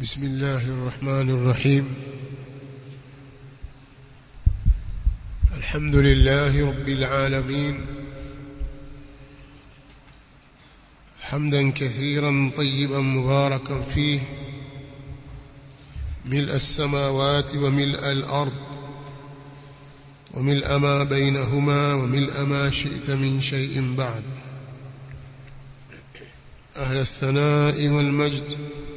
بسم الله الرحمن الرحيم الحمد لله رب العالمين حمدا كثيرا طيبا مباركا فيه ملء السماوات وملء الأرض وملء ما بينهما وملء ما شئت من شيء بعد أهل الثناء والمجد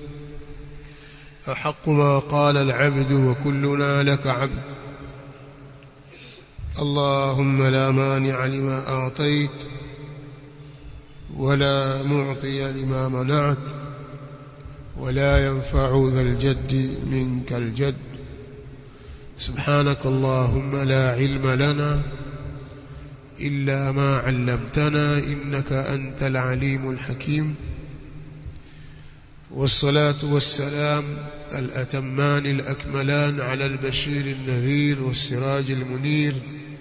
أحق ما قال العبد وكلنا لك عبد اللهم لا مانع لما أعطيت ولا معطي لما منعت ولا ينفع ذا الجد منك الجد سبحانك اللهم لا علم لنا إلا ما علمتنا إنك أنت العليم الحكيم والصلاة والسلام الأتمان الأكملان على البشير النذير والسراج المنير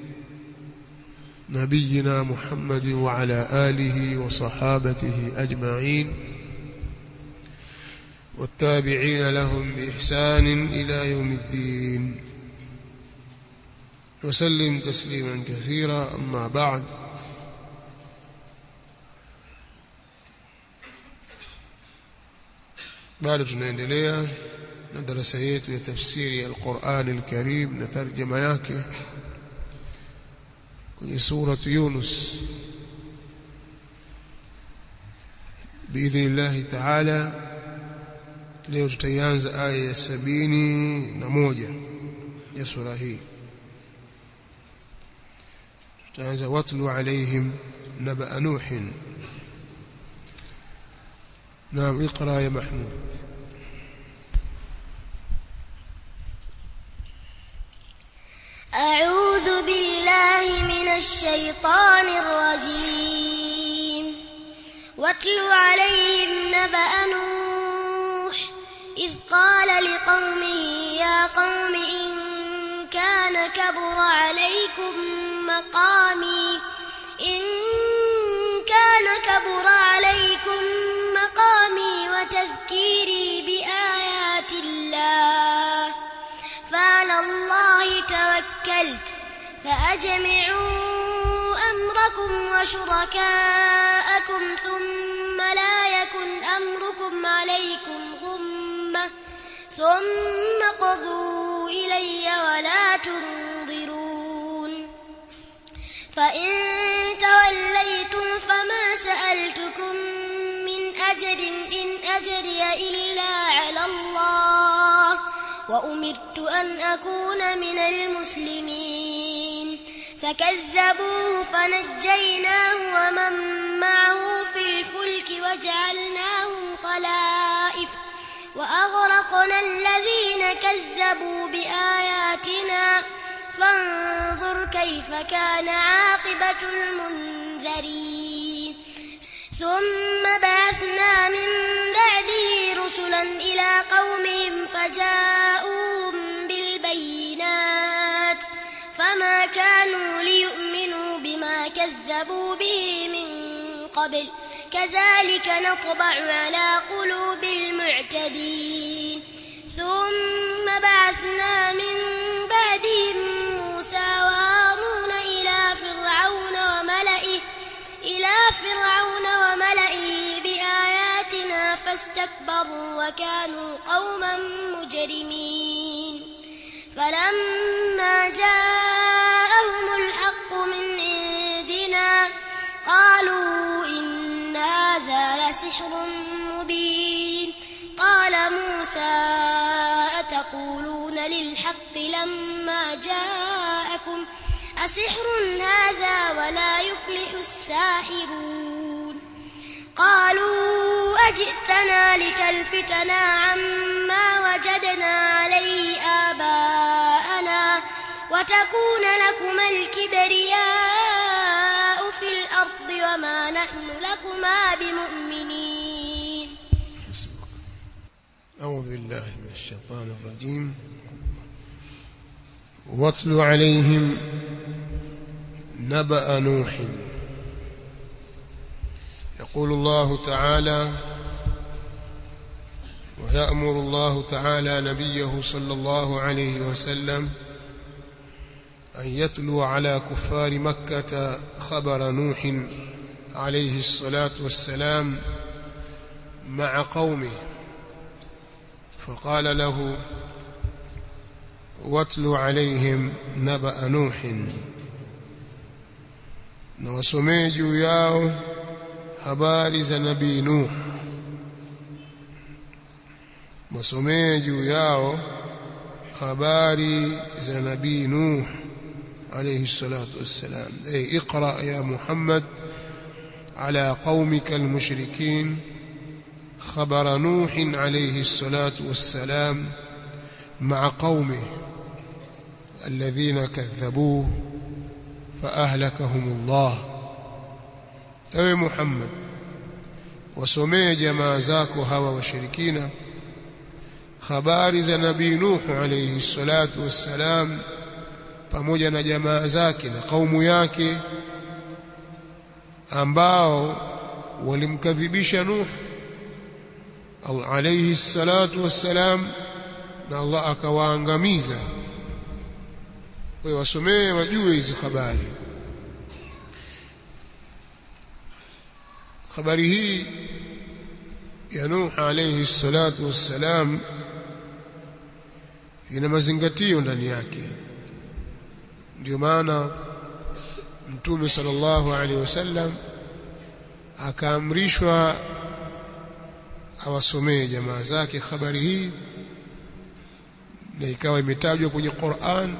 نبينا محمد وعلى آله وصحابته أجمعين والتابعين لهم بإحسان إلى يوم الدين وسلم تسليما كثيرا أما بعد bado tunaendelea na darasa yetu ya tafsiri ya Al-Qur'an Al-Karim na tarjama yake kwenye sura Yunus biidhnillah ta'ala leo tutaianza aya ya sabini na moja ya sura hii tutaanza watlu alaihim naba nuhin نعم اقرا يا محمود أعوذ بالله من الشيطان الرجيم واتل عليهم نبأ نوح إذ قال لقومه يا قوم إن كان كبر عليكم مقامي إن كان كبر عليكم مقامي وتذكيري بآيات الله فعلى الله توكلت فأجمعوا أمركم وشركاءكم ثم لا يكن أمركم عليكم غمة ثم قضوا إلي ولا تنظرون فإن توليتم فما سألتكم من أجر إن أجري إلا على الله وأمرت أن أكون من المسلمين فكذبوه فنجيناه ومن معه في الفلك وجعلناهم خلائف وأغرقنا الذين كذبوا بآياتنا فانظر كيف كان عاقبة المنذرين ثم بعثنا من بعده رسلا إلى قومهم فجاءوهم بالبينات فما كانوا ليؤمنوا بما كذبوا به من قبل كذلك نطبع على قلوب المعتدين ثم بعثنا من بعدهم موسى وهارون إلى فرعون وملئه إلى فرعون وملئه بآياتنا فاستكبروا وكانوا قوما مجرمين فلما جاءهم الحق من عندنا قالوا إن هذا لسحر مبين قال موسى أتقولون للحق لما جاءكم أسحر هذا ولا يفلح الساحرون قالوا أجئتنا لتلفتنا عما وجدنا عليه آباءنا وتكون لكما الكبرياء في الأرض وما نحن لكما بمؤمنين أعوذ بالله من الشيطان الرجيم واتل عليهم نبأ نوح يقول الله تعالى ويأمر الله تعالى نبيه صلى الله عليه وسلم أن يتلو على كفار مكة خبر نوح عليه الصلاة والسلام مع قومه فقال له واتل عليهم نبأ نوح na wasomee juu yao habari za nabii Nuh wasomee juu yao habari za nabii Nuh alayhi salatu wassalam ay iqra ya Muhammad ala qaumika almushrikin خبر نوح عليه الصلاة والسلام مع قومه الذين كذبوه فأهلكهم الله أي محمد وسمي جماع زاكو هوا وشركين خبار za nabii Nuh alayhi salatu wassalam pamoja na jamaa zake na kaumu yake ambao walimkadhibisha Nuh alayhi salatu wassalam na Allah akawaangamiza kwa hiyo wasomee wajue hizi habari habari hii ya Nuh alayhi salatu wassalam ina mazingatio ndani yake ndio maana mtume sallallahu alaihi wasallam akaamrishwa awasomee jamaa zake habari hii na ikawa imetajwa kwenye Qur'an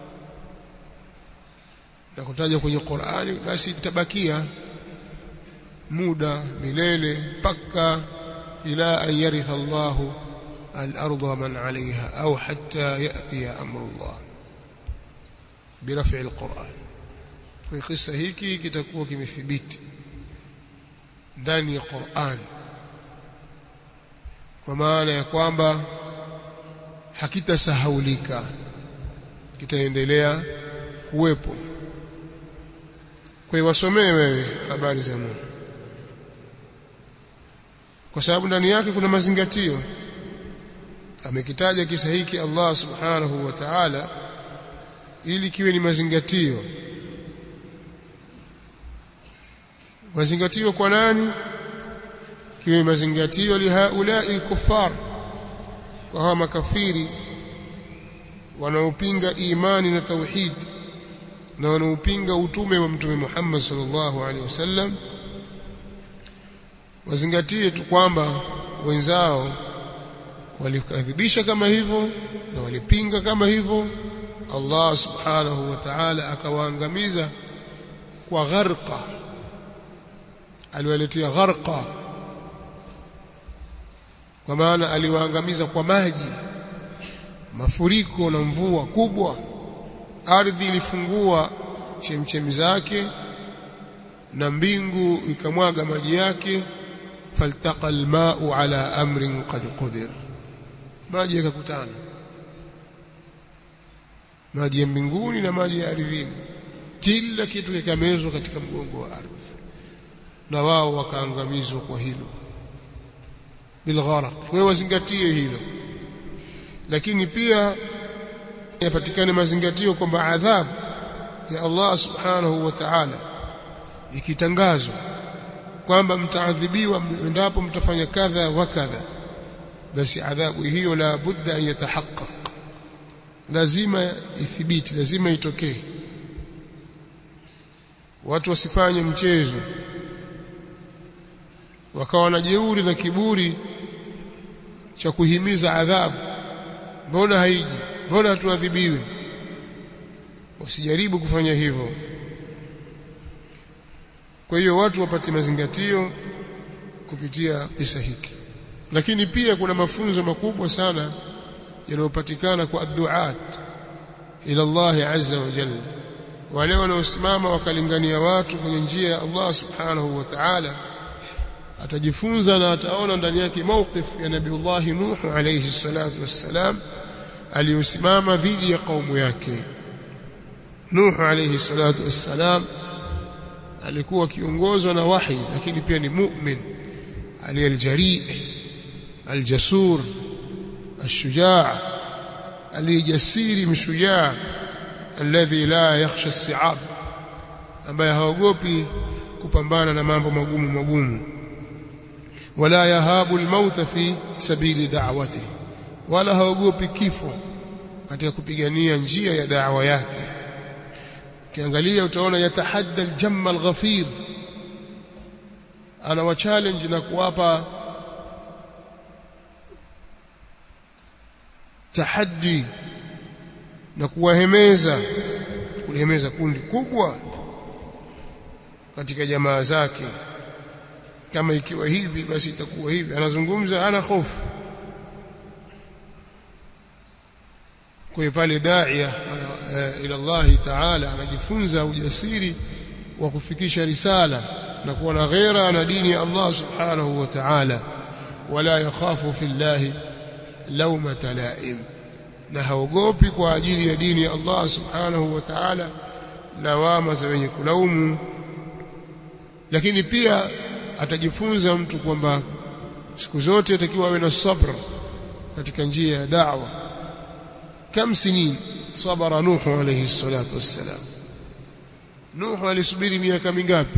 na kutajwa kwenye Qur'ani basi itabakia muda milele mpaka ila an yaritha Allah al-ardha wa man 'alayha au hatta yati amru Allah biraf'i al-Qur'an kwa kisa hiki kitakuwa kimethibiti ndani ya Qur'an kwa maana ya kwamba hakitasahaulika kitaendelea kuwepo kwa hiyo wasomee wewe habari za Nuh kwa sababu ndani yake kuna mazingatio amekitaja kisa hiki Allah subhanahu wa ta'ala ili kiwe ni mazingatio mazingatio kwa nani kiwe mazingatio lihaulai kuffar kwa hawa makafiri wanaopinga imani na tauhid na wanaopinga utume wa mtume Muhammad sallallahu alaihi wasallam wazingatie tu kwamba wenzao walikadhibisha kama hivyo na walipinga kama hivyo Allah subhanahu wa ta'ala akawaangamiza kwa gharqa aliwaletea gharqa kwa maana aliwaangamiza kwa maji mafuriko na mvua kubwa ardhi ilifungua chemchemi zake na mbingu ikamwaga maji yake faltaqa alma'u ala amrin qad qudir maji yakakutana maji ya mbinguni na maji ya ardhini kila kitu kikamezwa katika mgongo wa ardhi na wao wakaangamizwa kwa hilo bilgharaq wewe wazingatie hilo lakini pia yapatikane mazingatio kwamba adhabu ya Allah subhanahu wa ta'ala ikitangazwa kwamba mtaadhibiwa endapo mtafanya kadha wa kadha basi adhabu hiyo la budda an yatahaqqaq lazima ithibiti lazima itokee watu wasifanye mchezo wakawa na jeuri na kiburi cha kuhimiza adhabu mbona haiji mbona hatuadhibiwi wasijaribu kufanya hivyo kwa hiyo watu wapate mazingatio kupitia kisa hiki lakini pia kuna mafunzo makubwa sana yanayopatikana kwa adduat ila Allah azza wa jalla wale wanaosimama wakalingania watu kwenye njia ya Allah subhanahu wa ta'ala atajifunza na ataona ndani yake mawqif ya nabiullah Nuh alayhi salatu wassalam aliyosimama dhidi ya kaumu yake Nuh alayhi salatu wassalam alikuwa kiongozwa na wahi lakini pia ni mu'min aliyejarii aljasur الشجاع aliyejasiri mshujaa alladhi la yakhsha as-si'ab ambaye haogopi kupambana na mambo magumu magumu wala yahabu al-maut fi sabili da'wati wala haogopi kifo katika kupigania njia ya da'wa yake kiangalia utaona yatahadda al-jamma al-ghafir ana wa challenge na kuwapa tahaddi na kuwahemeza kulihemeza kundi kubwa katika jamaa zake kama ikiwa hivi basi itakuwa hivi anazungumza ana hofu kwa hiyo pale daia ila Allah Taala anajifunza ujasiri wa kufikisha risala na kuwa na ghera na dini ya Allah subhanahu wa ta'ala wala yakhafu fillahi laumata laim na haogopi kwa ajili ya dini ya Allah subhanahu wa ta'ala lawama za wenye kulaumu lakini pia atajifunza mtu kwamba siku zote atakiwa awe na sabr katika njia ya da'wa kam sinin sabara nuhu alayhi salatu wassalam nuhu alisubiri miaka mingapi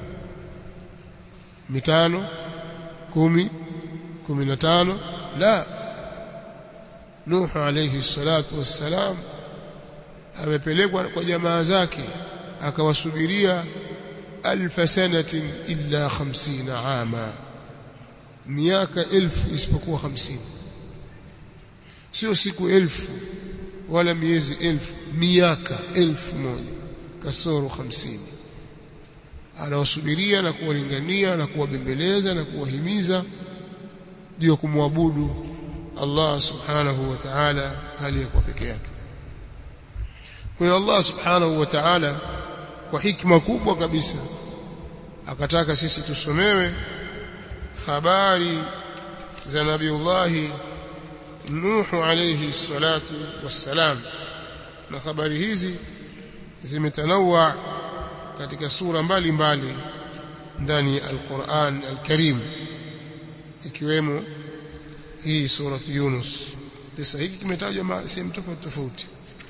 mitano kumi kumi na tano la nuhu alayhi salatu wassalam amepelekwa kwa jamaa zake akawasubiria alf sanatin illa 50 ama miaka elfu isipokuwa 50 sio siku elfu wala miezi elfu miaka elfu moja kasoro 50 anawasubiria na kuwalingania na kuwabembeleza na kuwahimiza juu ya kumwabudu Allah subhanahu wa ta'ala hali ya kwa peke yake kwa hiyo Allah subhanahu wa ta'ala kwa hikma kubwa kabisa akataka sisi tusomewe habari za nabiullah Nuhu alayhi salatu wassalam na habari hizi zimetanawa katika sura mbalimbali ndani ya Al-Qur'an Al-Karim ikiwemo hii sura Yunus kisa hiki kimetajwa sehemu tofauti tofauti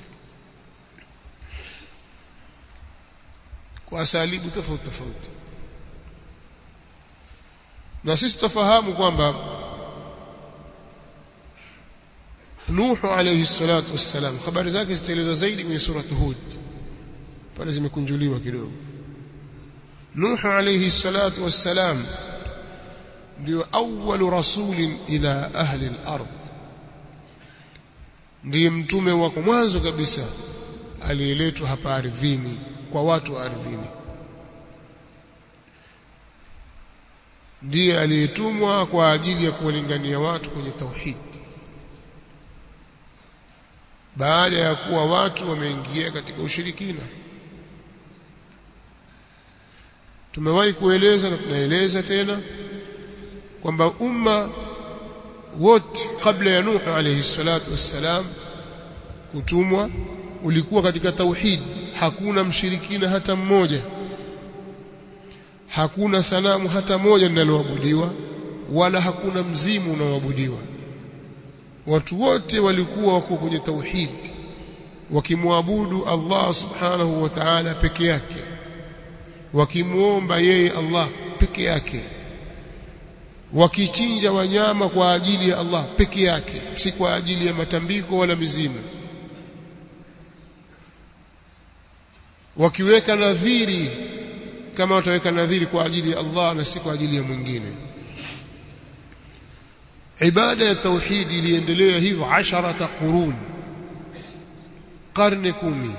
kwa asalibu tofauti tofauti na sisi tufahamu kwamba Nuhu alayhi salatu wassalam habari zake zitaelezwa zaidi kwenye sura Hud pale zimekunjuliwa kidogo Nuhu alayhi salatu wassalam ndio awwalu rasulin ila ahli al-ard ndiye mtume wa mwanzo kabisa aliyeletwa hapa ardhini kwa watu wa ardhini ndiye aliyetumwa kwa ajili ya kuwalingania watu kwenye tauhid baada ya kuwa watu wameingia katika ushirikina tumewahi kueleza na tunaeleza tena kwamba umma wote kabla ya Nuhu alayhi salatu wassalam kutumwa ulikuwa katika tauhid hakuna mshirikina hata mmoja hakuna sanamu hata moja linaloabudiwa wala hakuna mzimu unaoabudiwa watu wote walikuwa wako kwenye tauhid wakimwabudu Allah subhanahu wa ta'ala peke yake wakimuomba yeye Allah peke yake wakichinja wanyama kwa ajili ya Allah peke yake si kwa ajili ya matambiko wala mizimu wakiweka nadhiri kama wataweka nadhiri kwa ajili ya Allah na si kwa ajili ya mwingine ibada ya tauhidi iliendelea hivyo asharata qurun karne kumi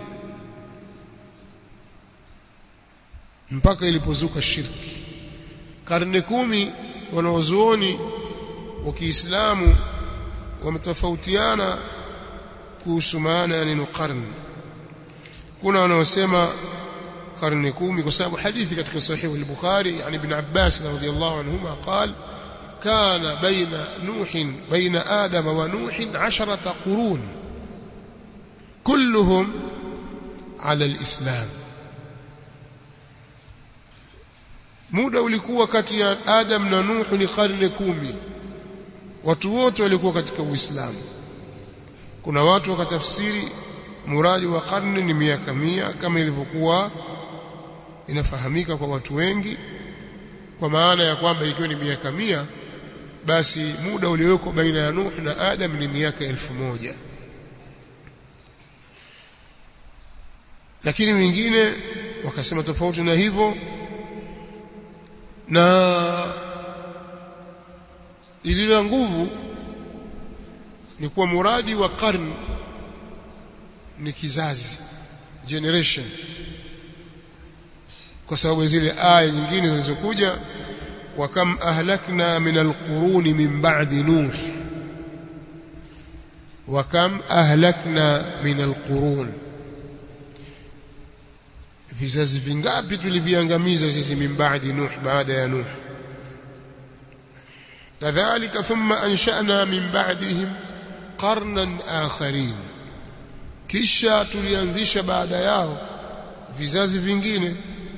mpaka ilipozuka shirki karne kumi wanaozuoni wa Kiislamu wametofautiana kuhusu maana ya neno karne kuna wanaosema karne kumi kwa sababu hadithi katika sahihi al-Bukhari yani ibn Abbas radhiyallahu anhuma قال كان بين نوح بين آدم ونوح عشرة قرون كلهم على الإسلام muda ulikuwa kati ya Adam na Nuhu ni karne kumi watu wote walikuwa katika Uislamu kuna watu wakatafsiri muradi wa karne ni miaka mia kama ilivyokuwa inafahamika kwa watu wengi kwa maana ya kwamba ikiwa ni miaka mia basi muda uliowekwa baina ya Nuh na Adam ni miaka elfu moja lakini wengine wakasema tofauti na hivyo na ilila nguvu ni kuwa muradi wa karne ni kizazi generation kwa sababu zile aya nyingine zilizokuja wa kam ahlakna min alquruni min ba'di nuh wa kam ahlakna min alqurun vizazi vingapi tuliviangamiza sisi min ba'di nuh baada ya nuh kadhalika thumma ansha'na min ba'dihim qarnan akharin kisha tulianzisha baada yao vizazi vingine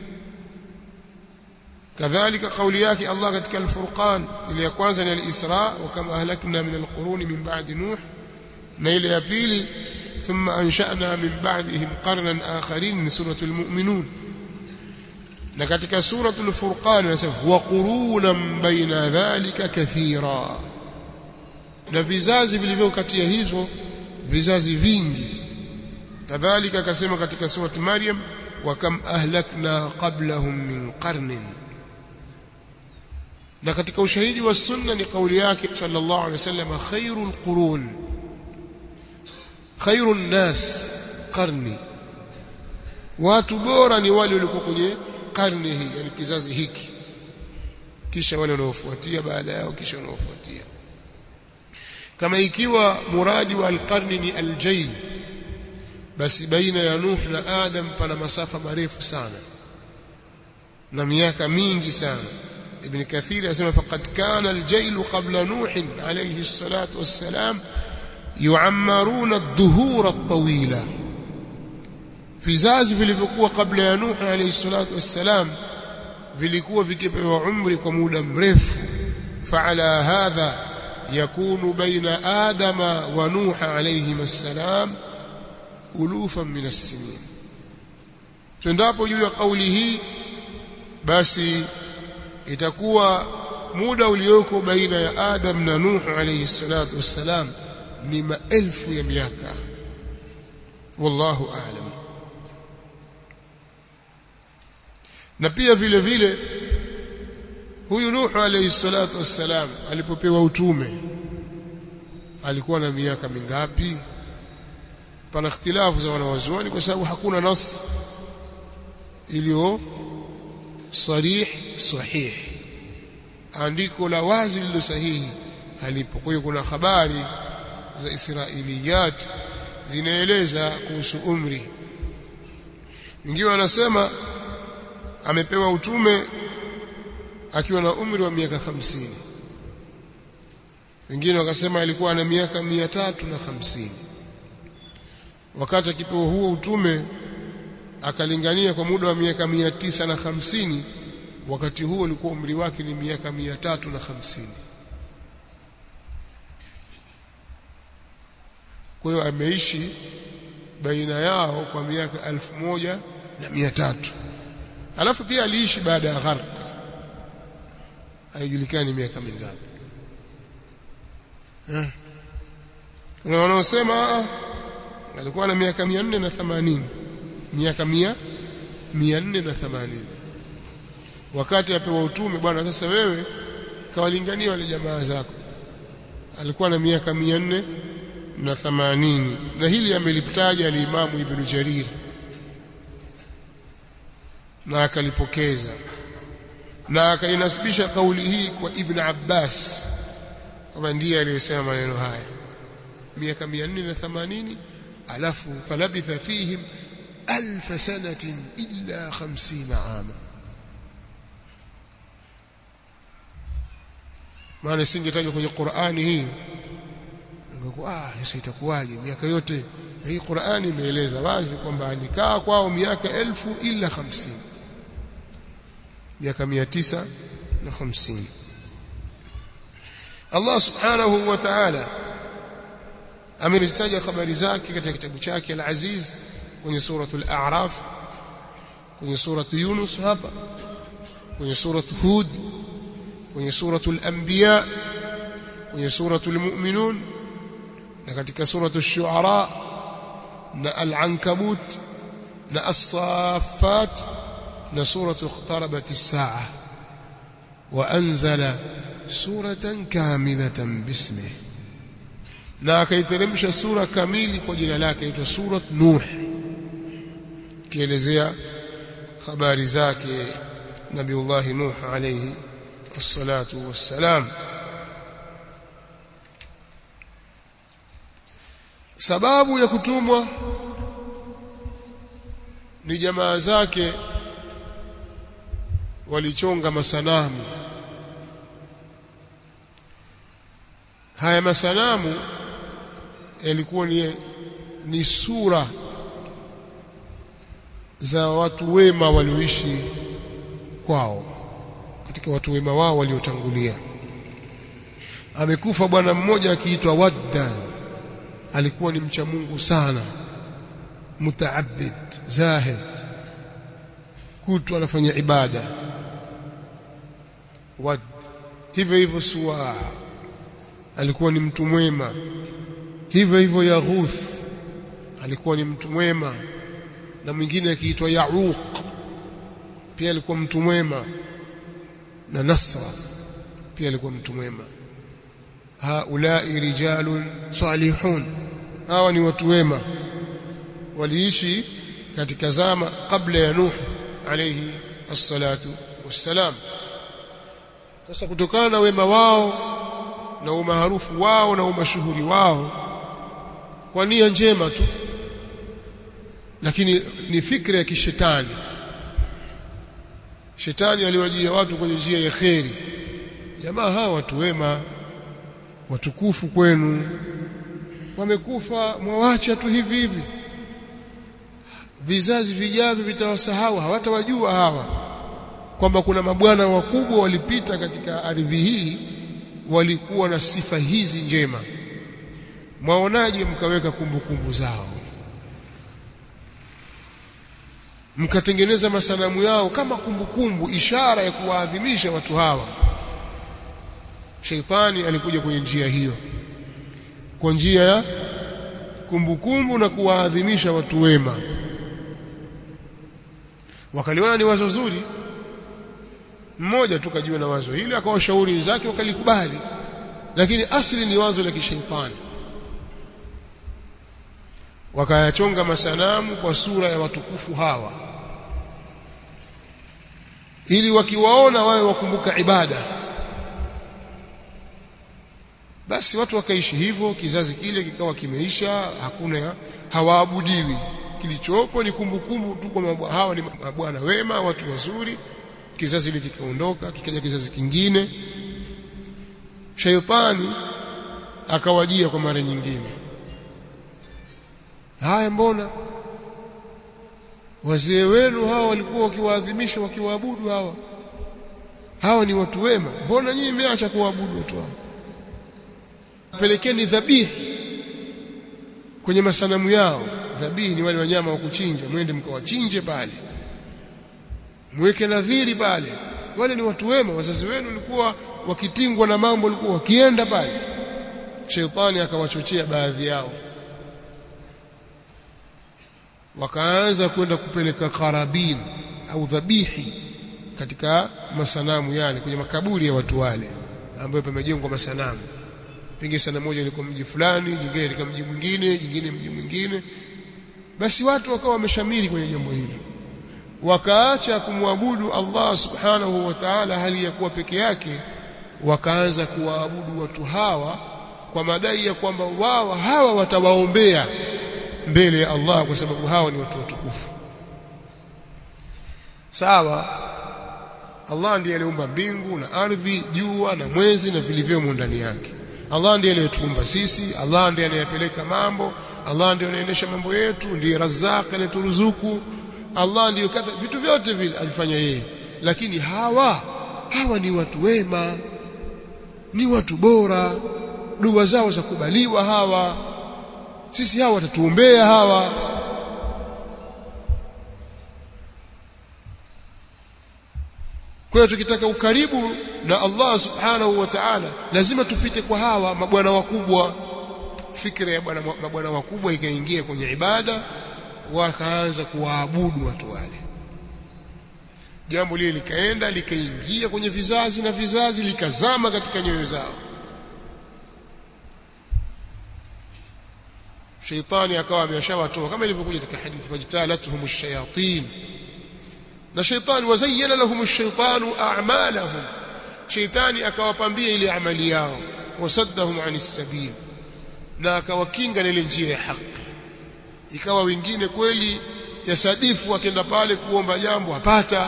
kadhalika kauli yake Allah katika al-Furqan ile ya kwanza ni al-Isra wa kama ahlakna min al-quruni min ba'di Nuh na ile ya pili thumma ansha'na min ba'dihim qarnan akharin ni suratul mu'minun na katika suratul Furqan inasema wa qurunan baina dhalika kathira na vizazi vilivyo kati ya hizo vizazi vingi kadhalika akasema katika surati Maryam wa kam ahlakna qablahum min qarnin na katika ushahidi wa sunna ni kauli yake sallallahu alaihi wasallam khairul qurun khairun nas qarni watu bora ni wale waliokuwa kwenye karne hii yani kizazi hiki kisha wale wanaofuatia baada yao kisha wanaofuatia kama ikiwa muradi wa alqarni ni aljail basi baina ya Nuh na Adam pana masafa marefu sana na miaka mingi sana ابن كثير يسمى فقد كان الجيل قبل نوح عليه الصلاة والسلام يعمرون الدهور الطويلة vizazi vilivyokuwa kabla ya Nuh alayhi salatu wassalam vilikuwa vikipewa umri kwa muda mrefu faala hadha yakunu baina adama wa nuh alayhi assalam ulufan min as-sinin tuendapo juu ya kauli hii basi itakuwa muda ulioko baina ya Adam na Nuh alayhi salatu wassalam ni maelfu ya miaka wallahu a'lam na pia vile vile huyu Nuh alayhi salatu wassalam alipopewa utume alikuwa na miaka mingapi pana ikhtilafu za wanawazuoni kwa sababu hakuna nas iliyo sarih sahih andiko la wazi lilo sahihi halipo kwa hiyo kuna habari za israiliyat zinaeleza kuhusu umri wengine wanasema amepewa utume akiwa na umri wa miaka hamsini wengine wakasema alikuwa na miaka mia tatu na hamsini wakati akipewa huo utume akalingania kwa muda wa miaka mia tisa na hamsini wakati huo ulikuwa umri wake ni miaka mia tatu na hamsini kwa hiyo ameishi baina yao kwa miaka elfu moja na mia tatu alafu pia aliishi baada ya gharq haijulikani miaka mingapi eh kuna wanaosema alikuwa na miaka 480 miaka 100 480 wakati apewa utume bwana sasa wewe kawalingania wale jamaa zako alikuwa na miaka 400 na 80 na hili ameliptaja alimamu ibn Jarir na akalipokeza na akainasibisha kauli hii kwa Ibn Abbas kama ndiye aliyesema maneno haya miaka 480 alafu falabitha fihim alf sanatin illa 50 ama maana singetajwa kwenye Qur'ani hii ngekuwa ah sasa itakuwaje miaka yote na hii Qur'ani imeeleza wazi kwamba alikaa kwao miaka elfu illa 50 miaka mia tisa na hamsini Allah subhanahu wa ta'ala amezitaja habari zake katika kitabu chake al-Aziz kwenye suratul A'raf kwenye suratul Yunus hapa kwenye suratul Hud kwenye suratul Anbiya kwenye suratul Mu'minun na katika suratul Shu'ara na al-Ankabut na as-Saffat na suratul Iqtarabat as-Sa'ah wa anzala suratan kamilatan bismihi na akaiteremsha sura kamili kwa jina lake inaitwa surat Nuh kielezea habari zake Nabiullah Nuh alayhi الصلاه والسلام sababu ya kutumwa ni jamaa zake walichonga masanamu haya masanamu yalikuwa ni, ni sura za watu wema walioishi kwao katika watu wema wao waliotangulia amekufa bwana mmoja akiitwa Wadda alikuwa ni mcha Mungu sana mutaabid zahid kutu anafanya ibada wad hivyo hivyo suwa alikuwa ni mtu mwema hivyo hivyo Yaghuth alikuwa ni mtu mwema na mwingine akiitwa Yauq pia alikuwa mtu mwema na Nasra pia alikuwa mtu mwema haulai rijalun salihun hawa ni watu wema waliishi katika zama kabla ya Nuh alayhi assalatu wassalam sasa kutokana na wema wao na umaarufu wao na umashuhuri wao kwa nia njema tu lakini ni fikra ya kishetani shetani aliwajia watu kwenye njia ya kheri jamaa hawa watu wema watukufu kwenu wamekufa mwawacha tu hivi hivi vizazi vijavyo vitawasahau hawatawajua hawa kwamba kuna mabwana wakubwa walipita katika ardhi hii walikuwa na sifa hizi njema mwaonaje mkaweka kumbukumbu zao mkatengeneza masanamu yao kama kumbukumbu ishara ya kuwaadhimisha watu hawa sheitani alikuja kwenye njia hiyo kwa njia ya kumbukumbu na kuwaadhimisha watu wema wakaliona ni wazo zuri mmoja tu kajiwa na wazo hili akawashauri wenzake wakalikubali lakini asili ni wazo la kishaitani wakayachonga masanamu kwa sura ya watukufu hawa ili wakiwaona wawe wakumbuka ibada basi watu wakaishi hivyo kizazi kile kikawa kimeisha hakuna hawaabudiwi kilichopo ni kumbukumbu tu kwamba hawa ni mabwana wema watu wazuri kizazi hili kikaondoka kikaja kizazi kingine shaitani akawajia kwa mara nyingine haya mbona wazee wenu hawa walikuwa wakiwaadhimisha wakiwaabudu hawa hawa ni watu wema mbona nyinyi mmeacha kuwaabudu watu hao pelekeni dhabihi kwenye masanamu yao dhabihi ni wale wanyama wa kuchinja mwende mkawachinje pale mweke nadhiri pale wale ni watu wema wazazi wenu walikuwa wakitingwa na mambo walikuwa wakienda pale sheitani akawachochea baadhi yao wakaanza kwenda kupeleka karabin au dhabihi katika masanamu yale kwenye makaburi ya watu wale ambayo pamejengwa masanamu pengine sana moja ilikuwa mji fulani jingine ilikuwa mji mwingine jingine mji mwingine basi watu wakawa wameshamiri kwenye jambo hili wakaacha kumwabudu Allah subhanahu wa ta'ala hali ya kuwa peke yake wakaanza kuwaabudu watu hawa kwa madai ya kwamba wao hawa watawaombea mbele ya Allah kwa sababu hawa ni watu watukufu sawa Allah ndiye aliumba mbingu na ardhi jua na mwezi na vilivyomo ndani yake Allah ndiye aliyetuumba sisi Allah ndiye anayepeleka mambo Allah ndiye anaendesha mambo yetu ndiye Razzaq anayeturuzuku Allah ndiye kata vitu vyote vile alifanya yeye lakini hawa hawa ni watu wema ni watu bora dua zao za kubaliwa hawa sisi hawa watatuombea hawa kwa hiyo tukitaka ukaribu na Allah subhanahu wa ta'ala lazima tupite kwa hawa mabwana wakubwa fikra ya bwana mabwana wakubwa ikaingia kwenye ibada wakaanza kuwaabudu watu wale jambo lile likaenda likaingia kwenye vizazi na vizazi likazama katika nyoyo zao shaitani akawa ameshawatoa kama ilivyokuja katika hadithi fajtalatuhum ash-shayatin na shaitani wazayyana lahum ash-shaytanu a'malahum shaitani akawapambia ile amali yao wasaddahum anis sabil na akawakinga na ile njia ya haki ikawa wengine kweli yasadifu akenda pale kuomba jambo apata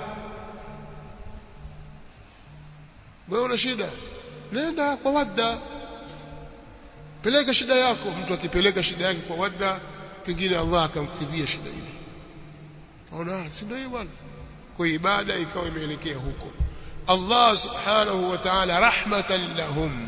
wewe una shida nenda kwa wadda peleka shida yako mtu akipeleka shida yake kwa wadda pengine Allah akamkidhia shida ile ona si ndio bwana kwa ibada ikawa imeelekea huko Allah subhanahu wa ta'ala rahmatan lahum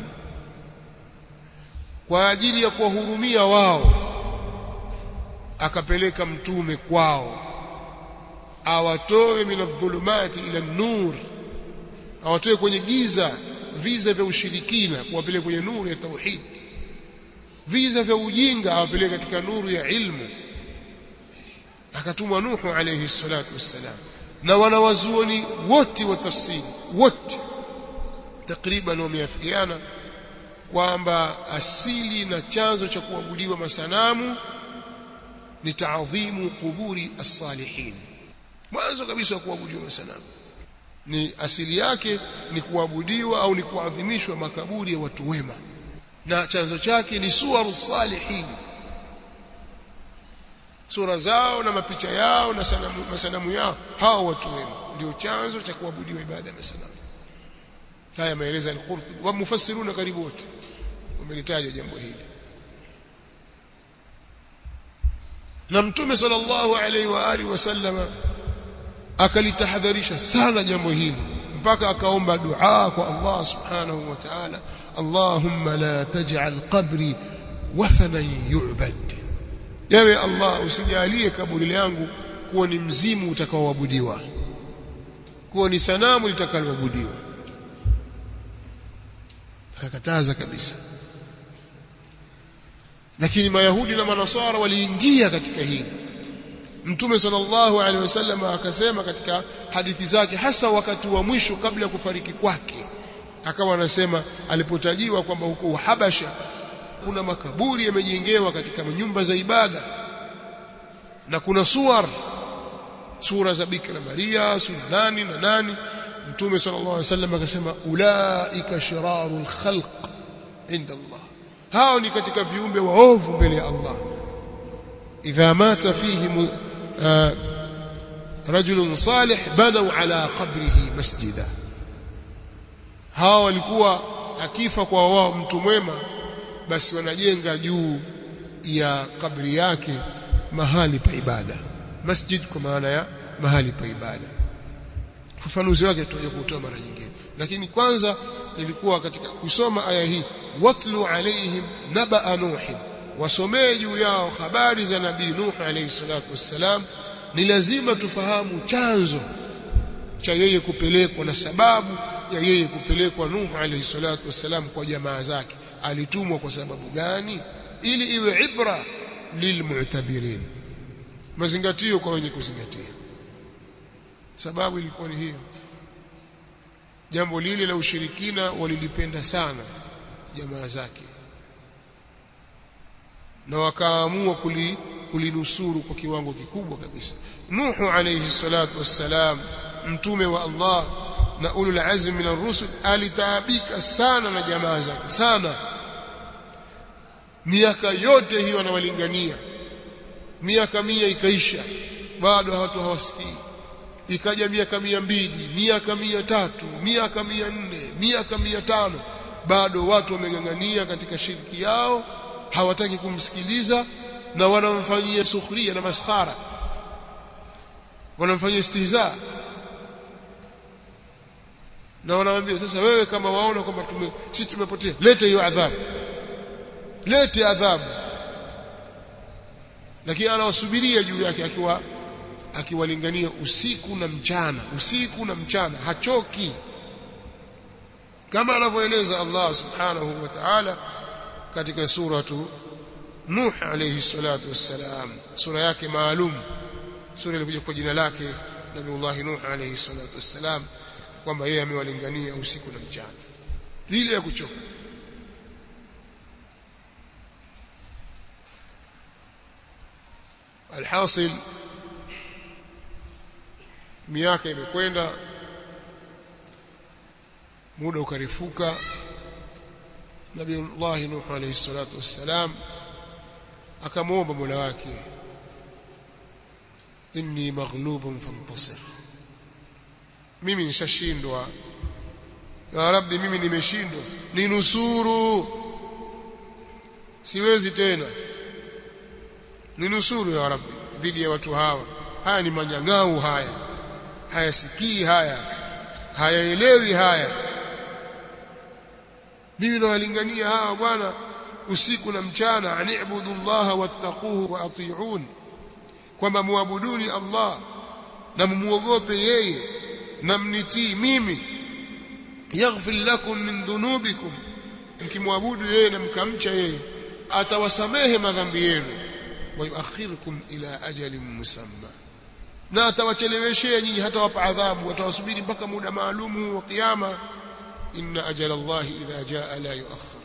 kwa ajili ya kuwahurumia wao akapeleka mtume kwao awatoe minadh-dhulumati ila nur awatoe kwenye giza viza vya ushirikina kuwapeleka kwenye nuru ya tauhid viza vya ujinga awapeleke katika nuru ya ilmu akatumwa Nuhu alayhi salatu wassalam na wanawazuoni wote wa tafsiri wote takriban wameafikiana kwamba asili na chanzo cha kuabudiwa masanamu ni taadhimu kuburi as-salihin mwanzo kabisa kuabudiwa masanamu ni asili yake ni kuabudiwa au ni kuadhimishwa makaburi ya watu wema na chanzo chake ni suwaru salihin sura zao na mapicha yao na sanamu, masanamu yao hao watu wema ndio chanzo cha kuabudiwa ibada ya masanamu haya maeleza al-Qurtubi wa mufassiruna karibu wote wamelitaja jambo hili na mtume sallallahu alaihi wa alihi wasallama akalitahadharisha sana jambo hili mpaka akaomba dua kwa Allah subhanahu wa ta'ala Allahumma la taj'al qabri wathanan yu'bad yawe Allah usijalie kaburi langu kuwa ni mzimu utakaoabudiwa kuwa ni sanamu litakaloabudiwa akakataza kabisa lakini mayahudi na manasara waliingia katika hili mtume sallallahu alaihi wasallam akasema katika hadithi zake hasa wakati wa mwisho kabla ya kufariki kwake akawa anasema alipotajiwa kwamba huko Uhabasha kuna makaburi yamejengewa katika nyumba za ibada na kuna suwar sura za Bikira Maria sura nani na nani mtume sallallahu alaihi wasallam akasema ulaika shirarul khalq inda Allah hao ni katika viumbe waovu mbele ya Allah idha mata fihi rajulun salih banaw ala qabrihi masjida hao walikuwa akifa kwa wao mtu mwema basi wanajenga juu ya kabri yake mahali pa ibada masjid kwa maana ya mahali pa ibada ufafanuzi wake tutaje kutoa mara nyingine lakini kwanza nilikuwa katika kusoma aya hii watlu alaihim nabaa nuh wasomee juu yao habari za nabii nuh alayhi salatu wassalam ni lazima tufahamu chanzo cha yeye kupelekwa na sababu ya yeye kupelekwa nuh alayhi salatu wassalam kwa jamaa zake alitumwa kwa sababu gani ili iwe ibra lilmu'tabirin mazingatio kwa wenye kuzingatia sababu ilikuwa ni hiyo jambo lile la ushirikina walilipenda sana jamaa zake na wakaamua kuli, kulinusuru kwa kiwango kikubwa kabisa Nuhu alayhi salatu wassalam mtume wa Allah na ulul azmi min ar-rusul alitaabika sana na jamaa zake sana miaka yote hiyo anawalingania miaka mia ikaisha bado watu hawasikii ikaja miaka mia mbili miaka mia tatu miaka mia nne miaka mia tano bado watu wamegangania katika shirki yao hawataki kumsikiliza na wanamfanyia sukhria na maskhara wanamfanyia istihza na wanamwambia sasa wewe kama waona kwamba tume sisi tumepotea lete hiyo adhabu lete adhabu lakini anawasubiria juu yake akiwa akiwalingania usiku na mchana usiku na mchana hachoki kama anavyoeleza Allah subhanahu wa ta'ala katika suratu Nuh alayhi salatu wassalam sura yake maalum sura ilikuja kwa jina lake Nabiullah Nuh alayhi salatu wassalam kwamba yeye amewalingania usiku na mchana bila ya kuchoka alhasil miaka imekwenda muda ukarifuka Nabiullah Nuh alayhi salatu wassalam akamwomba Mola wake inni maghlubun fantasir mimi nishashindwa ya rabbi mimi nimeshindwa ninusuru siwezi tena ninusuru ya rabbi dhidi ya watu hawa haya ni manyang'au haya hayasikii haya hayaelewi haya mimi nawalingania hawa bwana usiku na mchana anibudu Allah wattaquhu wa ati'un kwamba muabuduni Allah na mumuogope yeye na mnitii mimi yaghfir lakum min dhunubikum mkimwabudu yeye na mkamcha yeye atawasamehe madhambi yenu wa yuakhirukum ila ajalin musamma na atawacheleweshea nyinyi hata wapa adhabu atawasubiri mpaka muda maalumu wa kiyama inna ajala Allah idha jaa la yuakhir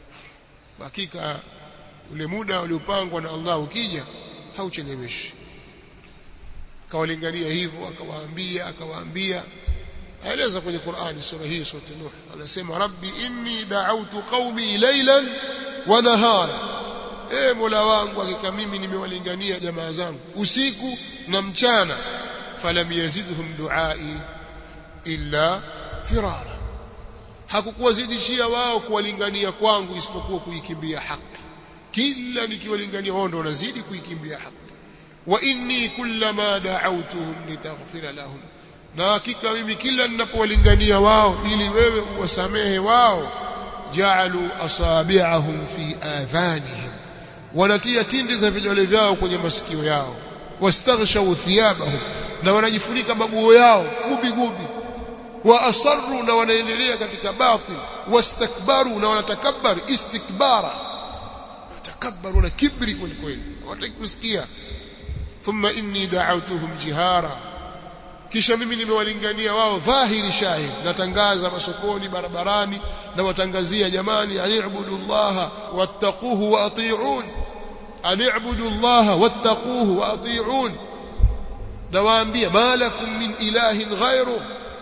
hakika ule muda uliopangwa na Allah ukija haucheleweshi akawalingania hivyo akawaambia akawaambia aeleza kwenye Qur'ani sura hii sura Nuh anasema rabbi inni da'awtu qaumi laylan wa nahara e mola wangu hakika mimi nimewalingania jamaa zangu usiku na mchana falam yazidhum duai illa firara hakukuwazidishia wao kuwalingania kwangu isipokuwa kuikimbia haki kila nikiwalingania wao ndo wanazidi kuikimbia haki wa inni kullama da'awtuhum litaghfira lahum na hakika mimi kila ninapowalingania wao ili wewe uwasamehe wao ja'alu asabi'ahum fi adhanihim wanatia tindi za vidole vyao kwenye masikio yao wastaghshaw thiyabahum na wanajifunika maguo yao gubi gubi wa asarru na wanaendelea katika batil wastakbaru na wanatakabbar istikbara watakabbaru na kibri kweli kweli hawataki kusikia thumma inni da'awtuhum jihara kisha mimi nimewalingania wao dhahiri shahid natangaza masokoni barabarani na watangazia jamani ani'budu llaha wattaquhu wa ati'un ani'budu llaha wattaquhu wa ati'un nawaambia malakum min ilahin ghairu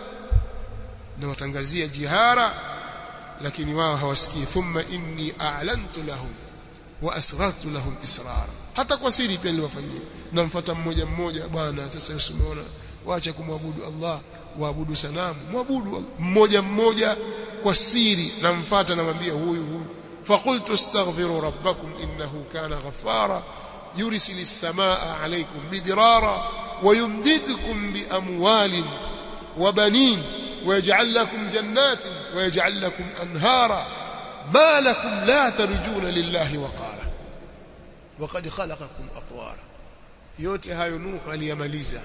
na watangazia jihara lakini wao hawasikii thumma inni a'lantu lahum wa asrartu lahum israra hata kwa siri pia niliwafanyia namfuata mmoja mmoja bwana sasa usimeona waacha kumwabudu Allah waabudu sanamu mwabudu mmoja mmoja kwa siri namfuata namwambia huyu huyu faqultu astaghfiru rabbakum innahu kana ghaffara yursilu as-samaa alaykum midrara ويمددكم بأموال وبنين ويجعل لكم جنات ويجعل لكم أنهارا ما لكم لا ترجون لله وقارا وقد خلقكم أطوارا yote hayo Nuhu aliyamaliza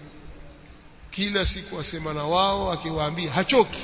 kila siku asema na wao akiwaambia hachoki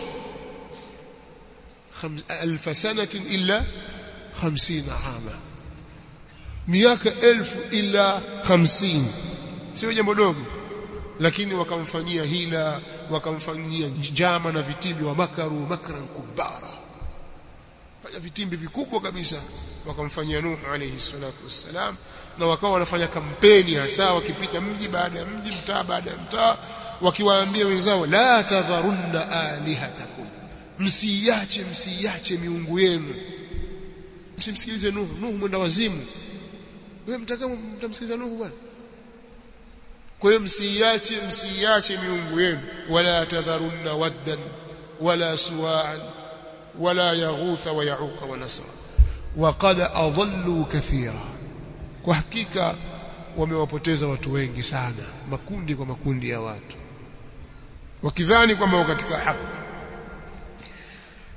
alf sanatin illa 50 ama miaka elfu illa 50 sio jambo dogo lakini wakamfanyia hila wakamfanyia njama na vitimbi wa makaru makran kubara fanya vitimbi vikubwa kabisa wakamfanyia Nuhu alayhi salatu wassalam na wakawa wanafanya kampeni hasa wakipita mji baada ya mji mtaa baada ya mtaa wakiwaambia wenzao la tadharunna alihatakum msiache msiache miungu yenu msimsikilize Nuhu Nuhu mwenda wazimu wewe mtaka mtamsikiliza Nuhu bwana kwa hiyo msiache msiache miungu yenu wala tadharunna waddan wala suwa'an wala yaghutha wa yauqa wa nasra waqad adallu kathira kwa hakika wamewapoteza watu wengi sana makundi kwa makundi ya watu wakidhani kwamba wako katika haki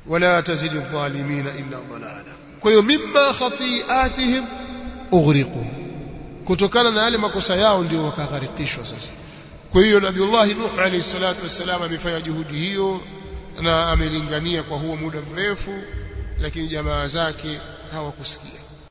wala tazidu dhalimina illa dhalala kwa hiyo mimma khati'atihim ughriqu kutokana na yale makosa yao ndio wakagharikishwa sasa kwa hiyo nabiullah nuh alayhi salatu wassalam amefanya juhudi hiyo na amelingania kwa huo muda mrefu lakini jamaa zake hawakusikia